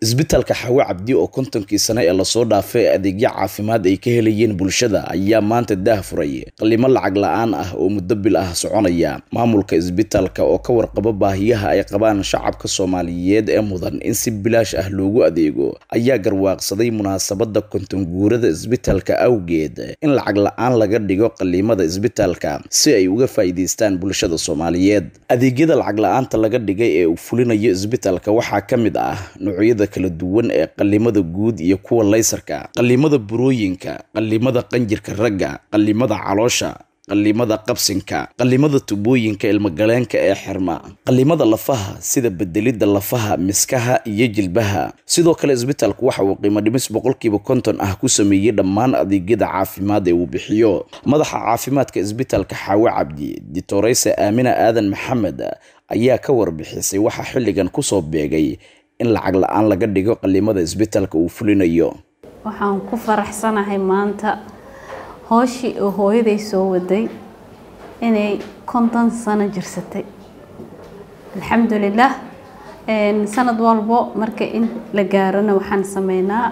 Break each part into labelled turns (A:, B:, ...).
A: isbitaalka xawe cabdi oo kontonkii sane ee lasoo dhaafay adeegyo caafimaad ay ka helayeen bulshada ayaa maanta daah furay qalimo lacag la-aan ah oo muddo bil ah soconaya maamulka isbitaalka oo ka warqaba baahiyaha ay qabaan shacabka soomaaliyeed ee mudan in si bilaash ah loogu adeego ayaa garwaaqsaday munaasabada kontonguurada isbitaalka awgeed in lacag la-aan laga dhigo qalimada isbitaalka si ay uga faa'iidaystaan bulshada soomaaliyeed adeegyada lacag la-aanta laga dhigay ee uu fulinayo isbitaalka waxaa ka mid ah noocyada kala duwan ee qalimada guud iyo kuwa laysarka qalimada burooyinka qalimada qanjirka ragga qalimada caloosha qalimada qabsinka qalimada tubooyinka ilmagaleenka ee xirma qalimada lafaha sida bedelidda lafaha miskaha iyo jilbaha sidoo kale isbitaalku waxa uu qiimo dhimis boqolkiiba konton ah ku sameeyey dhammaan adeegyada caafimaad ee uu bixiyo madaxa caafimaadka isbitaalka xaawe cabdi ditoreyse aamina aadan maxamed ayaa ka warbixisay waxaa xilligan kusoo beegay in lacag la-aan laga dhigo qalimada isbitaalka uu fulinayo
B: waxaan ku faraxsanahay maanta hooshii oo hooyaday soo waday inay konton sano jirsatay alxamdulilah sanad walbo marka in la gaarona waxaan sameynaa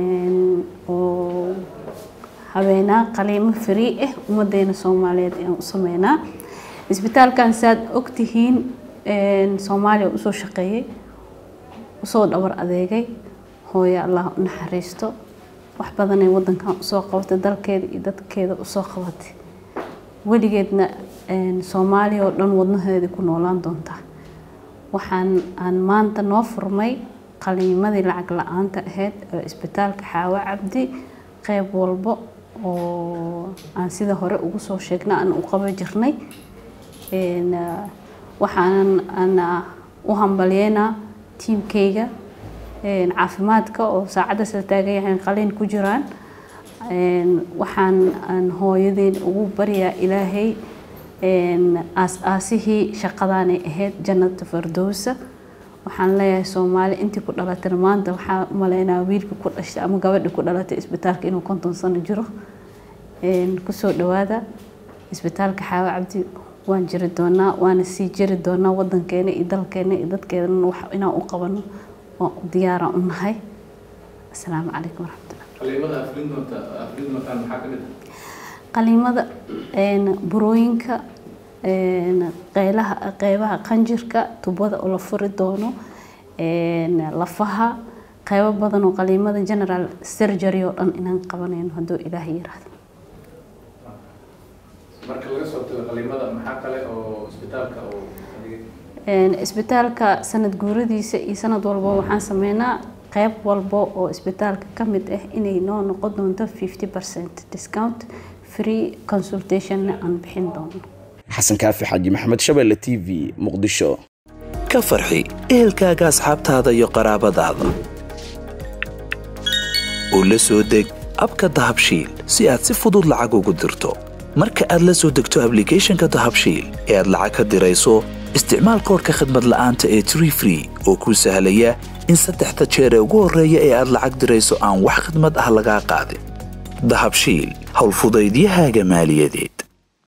B: oo habeenaa qaliimo free ah ummadeena soomaaliyeed ayaan u sameynaa isbitaalkan saad ogtihiin soomaaliya usoo shaqeeyey usoo dhabar adeegay hooyo allah u naxariisto wax badanay wadankan usoo qabatay dalkeeda iyo dadkeeda usoo qabatay weligeedna soomaaliya oo dhan wadnaheedii ku noolaan doontaa waxaan aan maanta noo furmay qaliimadii lacag la-aanta ahayd oo isbitaalka xaawo cabdi qeyb walbo oo aan sida hore ugu soo sheegna aan u qaban jirnay waxaanan aan u hambalyeynaa tiimkayga caafimaadka oo saacaddaas la taagan yahay qaliin ku jiraan waxaan aan hooyadeen ugu baryaa ilaahay aas-aasihii shaqadaanay ahayd jannata fardowsa waxaan leeyahay soomaali intii ku dhalatay maanta waxaa maleynaa wiilka ku dhashtay ama gabadhii ku dhalatay isbitaalka inuu konton sano jiro kusoo dhawaada isbitaalka xaawo cabdi waan jiri doonaa waana sii jiri doonaa wadankeena iyo dalkeena iyo dadkeedana wax inaan u qabano waan u diyaaraan u nahay asalaamu calaykum waraxmatullah qaliimada burooyinka qeylaha qeybaha qanjirka tubada oo la furi doono lafaha qeybo badan oo qaliimada general surgery oo dhan inaan qabanayno hadduu ilaahay yiraahdo
C: marka laga soo tago qaliimada maxaa kale oo isbitaalka uu
B: isbitaalka sanad guuradiisa iyo sanad walbo waxaan sameynaa qeyb walbo oo isbitaalka ka mid ah inay noo noqon doonto fifty percent discount free consultationna aan bixin doono
A: xasan kaafi xaaji maxamed shabeelle t v muqdisho
D: ka farxi ehelkaaga asxaabtaada iyo qaraabadaada oo la soo deg abka dahabshiil si aad si fudud lacag ugu dirto marka aad la soo degto ablicathonka dahabshiil ee aad lacag ka dirayso isticmaal koorka khadmad la'aanta ee tree free oo kuu sahlaya in saddexda jeer ee ugu horreeya ee aad lacag dirayso aan wax khidmad ah lagaa qaadin dahabshiil howlfudaydiyahaaga maaliyadeed